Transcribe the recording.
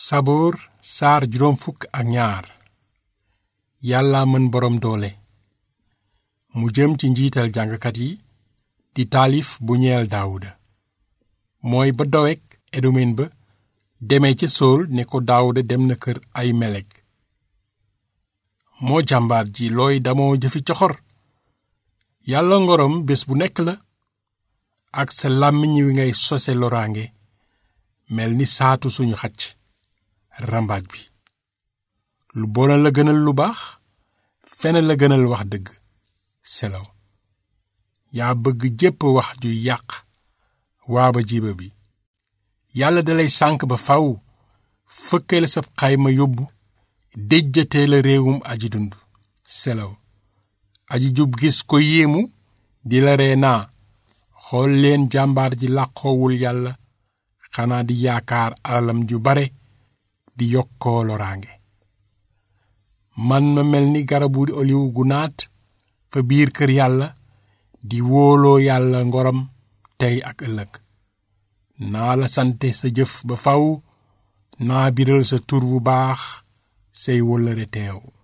saboor saar juróom fukk ak ñaar yàlla mën boroom doole mu jëm ci njiital jàngkat yi di taalif bu ñeel daawuda mooy ba dowek edomen ba demee ca sool ne ko daawuda dem na kër ay melek moo jàmbaar ji looy damoo jëfi coxor yàlla ngorom bés bu nekk la ak sa làmmiñ wi ngay sose loraange mel ni saatu suñu xacc rambaaj bi lu bona la gënal lu baax fene la gënal wax dëgg selaw yaa bëgg jépp wax ju yàq waaba jiba bi yàlla dalay sànk ba faw fëkkee la sab xayma yóbbu déjjatee la réewum aji dund selaw aji jub gis ko yéemu di la ree naa xool leen jàmbaar ji làqoowul yàlla xanaa di yaakaar alalam ju bare di yokkoo loraange man ma mel ni garabu oliw gu naat fa biir kër yàlla di wóoloo yàlla ngoram tey ak ëllëg naa la sante sa jëf ba faw naa biral sa tur bu baax say wóllëre teew